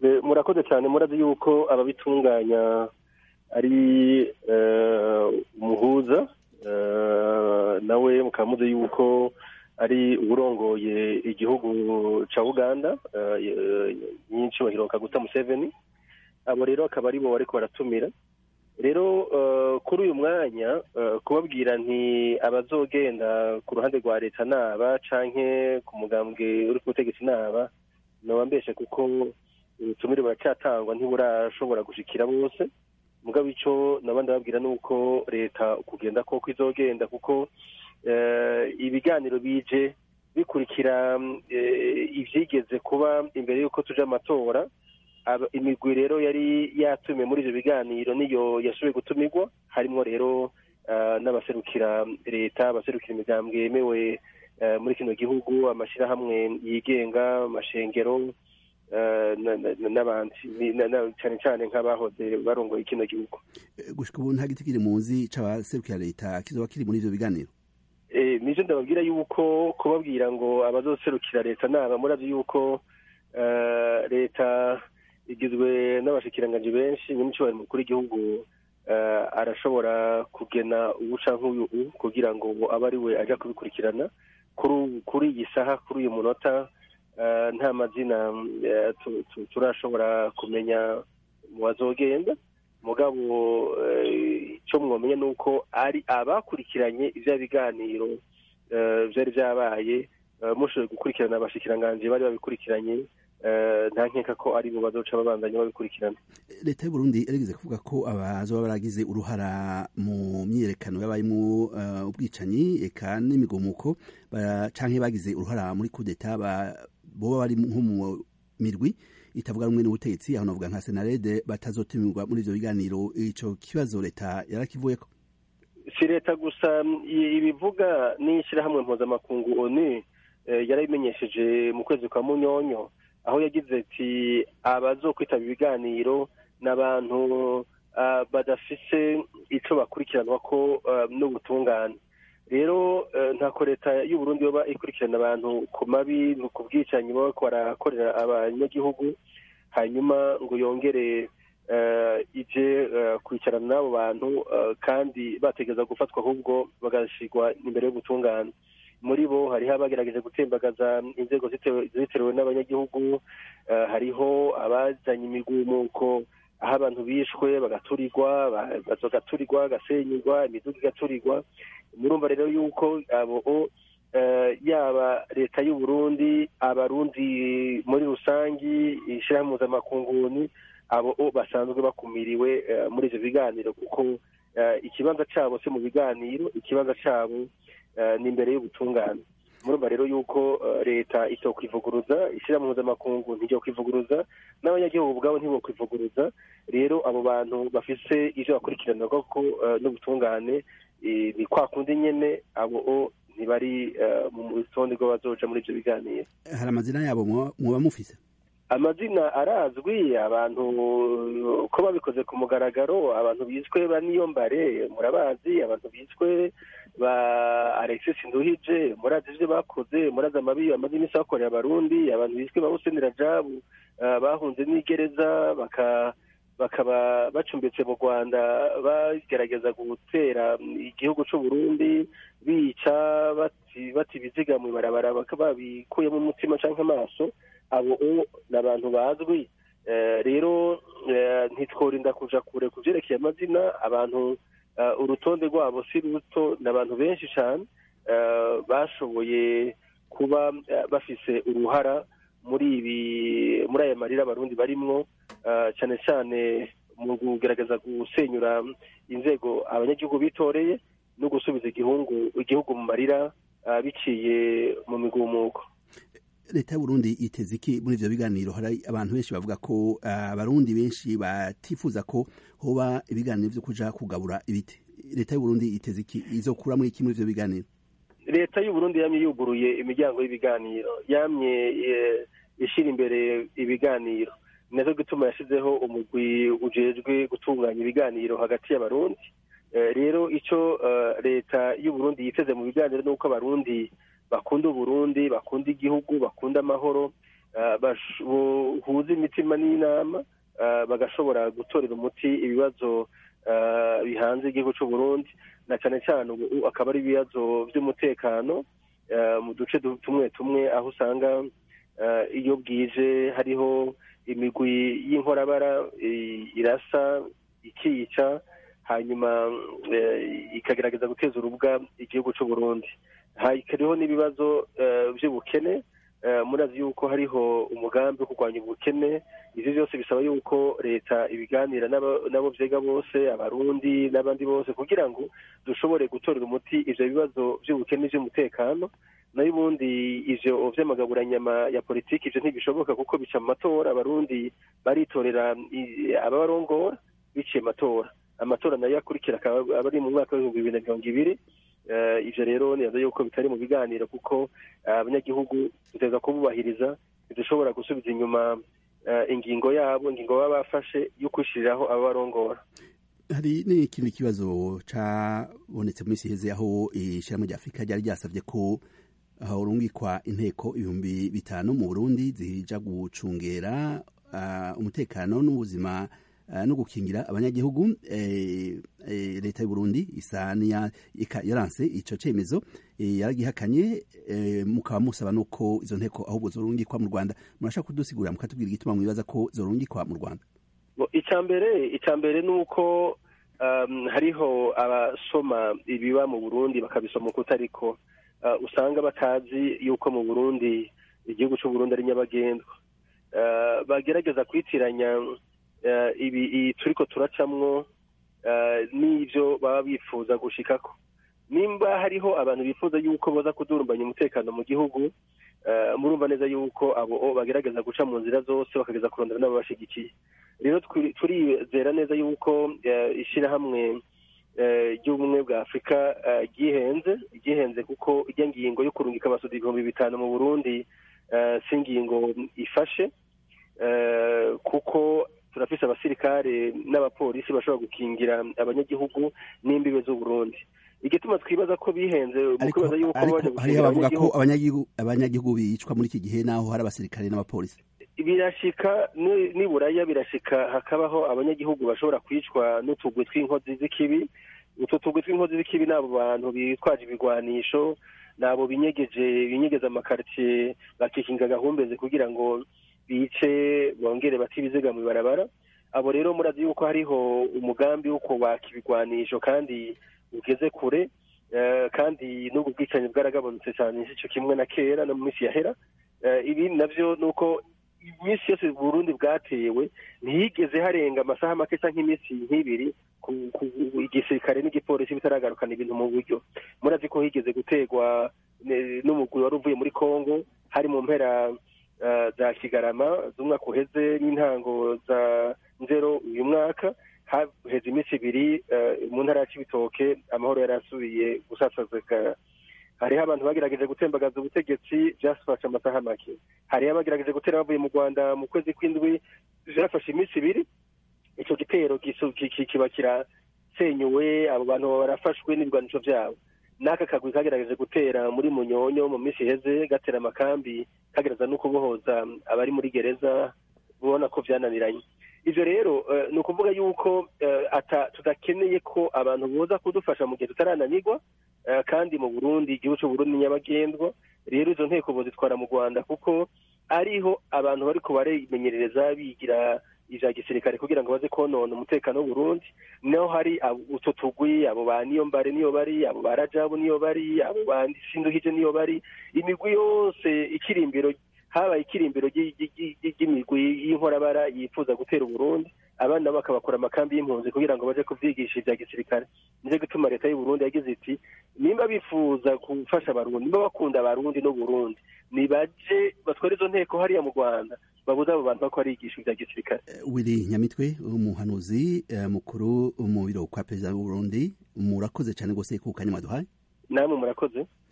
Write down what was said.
murakoze cyane murazi yuko ababitunganya ari umuhuza nawe mukaba muzi yuko ari uburongoye igihugu cya uganda nyinshi bahiroka guta museveni abo rero akaba ari bo bariko baratumira rero kuri uyu mwanya kubabwira nti abazogenda ku ruhande rwa leta naba canke ku mugambwe uri ku butegetsi naba noba mbeshe kuko ubutumire buracyatangwa ntiburashobora gushikira bose mugabo ico naba ndababwira ni uko leta kugenda koko izogenda kuko ibiganiro bije bikurikira ivyigeze kuba imbere y'uko tuja amatora imigwi rero yari yatumiwe muri ivyo biganiro niyo yasubiye gutumirwa harimwo rero n'abaserukira leta abaserukira imigambwe yemewe muri kino gihugu amashyirahamwe yigenga amashengero n'abandi cyane cyane nk'abahoze barongoye kino gihugu gushika ubu nta giti kiri munsi c'abaserukira leta kizoba kiri muri ivyo biganiro nivyo ndababwira yuko kubabwira ngo abazoserukira leta naba murazi yuko leta igizwe n'abashikiranganji benshi nyamicubahiro mukuru w'igihugu arashobora kugena uwuca nk'uyu kugira ngo abe ari we aja kubikurikirana kuri iyi saha kuri uyu munota nta mazina turashobora kumenya mu bazogenda mugabo icyo mwomenya ni uko ari abakurikiranye ibya biganiro byari byabaye mushoboye gukurikirana abashikiranganji bari babikurikiranye nta nkeka ko ari bo bazoca babandanya babikurikirana leta y'u Burundi yarigeze kuvuga ko abazoba baragize uruhara mu myiyerekano yabayemo ubwicanyi eka n'imigumuko canke bagize uruhara muri kudeta boba bari nko mu mirwi itavuga rumwe n'ubutegetsi aho navuga nka senarede batazotumirwa muri ivyo biganiro ico kibazo leta yarakivuyeko si leta gusa ibivuga n'ishyirahamwe mpuzamakungu onu yarabimenyesheje mu kwezi kwa munyonyo aho yagize ati abazokwitaba ibiganiro ni abantu badafise ico bakurikiranwa ko n'ubutungane rero ntako leta y'u Burundi yoba ikurikirana abantu ku mabi ku bwicanyi baba barakorera abanyagihugu hanyuma ngo yongere ije kwicarana n'abo bantu kandi bategereza gufatwa ahubwo bagashyirwa imbere y'ubutungane muri bo hariho abagerageje gutembagaza inzego ziterewe n'abanyagihugu hariho abazanye imigumuko aho abantu bishwe bagaturirwa bagaturirwa bagasenyurwa imiduga igaturirwa murumva rero yuko abo yaba leta y'u Burundi abarundi muri rusangi ishyirahamwe mpuzamakungu abo basanzwe bakumiriwe muri ivyo biganiro kuko ikibanza cabo si mu biganiro ikibanza cabo ni imbere y'ubutungane murumva rero yuko leta itokwivuguruza ishyirahamwe mpuzamakungu ntijya kwivuguruza n'abanyagihugu ubwabo ntibokwivuguruza rero abo bantu bafise ivyo bakurikirana koko n'ubutungane ni kwa kundi nyene abo ntibari mu rutonde rw'abazoja muri ivyo biganiro hari amazina yabo muba mufise amazina arazwi abantu ko babikoze ku mugaragaro abantu biswe ba niyombare murabazi abantu biswe ba alexis nduhije murazi ivyo bakoze murazi amabi amaze iminsi bakorera abarundi abantu biswe ba huseni rajabu bahunze n'igereza baka bakaba bacumbitse mu rwanda bagerageza gutera igihugu cy'u Burundi bica bati ibiziga mu ibarabara babikuyemo umutima cyangwa amaso abo ni abantu bazwi rero ntitworinda kuja kure ku byerekeye amazina abantu urutonde rwabo si ruto ni abantu benshi cyane bashoboye kuba bafise uruhara muri ibi muri aya marira abarundi barimwo cyane cyane mu kugerageza gusenyura inzego abanyagihugu bitoreye no gusubiza igihugu igihugu mu marira biciye mu migumuko leta y'uburundi iteze iki muri ivyo biganiro hari abantu benshi bavuga ko abarundi benshi batifuza ko hoba ibiganiro vyo kuja kugabura ibiti leta y'uburundi iteze iki izokura muri iki muri ivyo biganiro leta y'uburundi yamye yuguruye imiryango y'ibiganiro yamye ishira imbere ibiganiro nazo gituma yashizeho umugwi ujejwe gutunganya ibiganiro hagati y'abarundi rero ico leta y'uburundi yiteze mu biganiro ni uko abarundi bakunda uburundi bakunda igihugu bakunda amahoro buhuza imitima n'inama bagashobora gutorera umuti ibibazo bihanze igihugu cy'u Burundi na cyane cyane ubu akaba ari ibibazo by'umutekano mu duce tumwe tumwe aho usanga iyo bwije hariho imigwi y'inkorabara irasa ikica hanyuma ikagerageza guteza urubwa igihugu cy'u Burundi hariho n'ibibazo by'ubukene murazi yuko hariho umugambi wo kurwanya ubukene ibyo byose bisaba yuko leta ibiganira n'abo byega bose abarundi n'abandi bose kugira ngo dushobore gutorera umuti ibyo bibazo by'ubukene by'umutekano nayo ubundi ivyo vy'amagaburanyama ya politiki ivyo ntibishoboka kuko bica mu matora abarundi baritorera ababarongora biciye amatora amatora nayo akurikira akaba ari mu mwaka w'ibihumbi bibiri na mirongo ibiri ivyo rero nibaza yuko bitari mu biganiro kuko abanyagihugu duteza kububahiriza ntidushobora gusubiza inyuma ingingo yabo ingingo baba bafashe yo kwishiriraho ababarongora hari n'ikindi kibazo cabonetse mu minsi iheze aho ishirahamwe rya afurika ryari ryasavye ko urungikwa inteko ibihumbi bitanu mu burundi zija gucungera umutekano n'ubuzima no gukingira abanyagihugu leta y'uburundi isa yaranse ico cemezo yaragihakanye mukaba musaba nuko izo nteko ahubwo zorungikwa mu rwanda murashaka kudusigurira mukatubwira igituma mwibaza ko zorungikwa mu rwanda icya mbere icya mbere ni uko hariho abasoma ibiba mu burundi bakabisoma uko utariko usanga batazi yuko mu burundi igihugu cy'uburundi ari nyabagendwa bagerageza kwitiranya ibi turiko turacamwo n'ibyo baba bifuza gushikako nimba hariho abantu bifuza yuko baza kudurumbanya umutekano mu gihugu murumva neza yuko abo bagerageza guca mu nzira zose bakageza kurondera n'ababashigikiye rero turizera neza yuko ishyirahamwe ry'ubumwe bwa afurika ryihenze ryihenze kuko ijya ngingo yo kurungika amasudi ibihumbi bitanu mu burundi si ingingo ifashe kuko turafise abasirikare n'abapolisi bashobora gukingira abanyagihugu n'imbibe z'uburundi igituma twibaza ko bihenze mu kwibaza yuko baje gukingira bavuga ko abanyagihugu bicwa muri iki gihe naho hari abasirikare n'abapolisi birashika niburaya birashika hakabaho abanyagihugu bashobora kwicwa n'utugwi tw'inkozi z'ikibi utwo tugwi tw'inkozi z'ikibi n'abo bantu bitwaje ibigwanisho n'abo binyegeje binyegeza amakaritsiye bakikinga agahumbezi kugira ngo bice bongere bati ibiziga mu ibarabara abo rero murazi yuko hariho umugambi wo kubaka ibigwanisho kandi ugeze kure kandi n'ubwo bwicanyi bwaragabanutse cyane icyo kimwe na kera no mu minsi yahera ibi navyo ni uko iminsi yose burundi bwatewe ntiyigeze harenga amasaha make cyangwa nk'iminsi nk'ibiri igisirikare n'igipolisi bitaragarukana ibintu mu buryo murazi ko higeze gutegwa n'umugwi wari uvuye muri congo hari mu mpera za kigarama z'umwaka uheze n'intango za nzero uyu mwaka haheze iminsi ibiri mu ntara ya cibitoke amahoro yari asubiye gusasazika hariho abantu bagerageje gutembagaza ubutegetsi byafashe amasaha make hariho abagerageje gutera bavuye mu rwanda mu kwezi kw'indwi byafashe iminsi ibiri icyo gitero kiba kirasenyuwe abo bantu barafashwe n'ibigwanisho byabo n'aka kagwi kagerageje gutera muri munyonyo mu minsi iheze gatera amakambi kagereza no kubohoza abari muri gereza ubona ko byananiranye ibyo rero ni ukuvuga yuko tudakeneye ko abantu boza kudufasha mu gihe tutarananirwa kandi mu burundi igihugu cy'uburundi nyabagendwa rero izo nteko bozitwara mu rwanda kuko ariho abantu bari barimenyerereza bigira ivya gisirikare kugira ngo baze konona umutekano w'uburundi naho hari utu tugwi abo ba niyo mbare niyo bari abo ba rajabu niyo bari abo ba sinduhije niyo bari imigwi yose ikirimbiro habaye ikirimbiro ry'imigwi y'inkorabara yifuza gutera uburundi abandi nabo bakabakora amakambi y'impunzi kugira ngo baje kuvyigisha ivya gisirikare nico gituma leta y'uburundi yagize iti nimba bifuza gufasha abarundi nimba bakunda abarundi n'uburundi nibaje batware izo nteko hariya mu rwanda babuze abo bantu bako barigisha ivya gisirikare wiri nyamitwe umuhanuzi mukuru mu biro kwa perezida w'uburundi murakoze cane gose ku kanya mwaduhaye namwe murakoze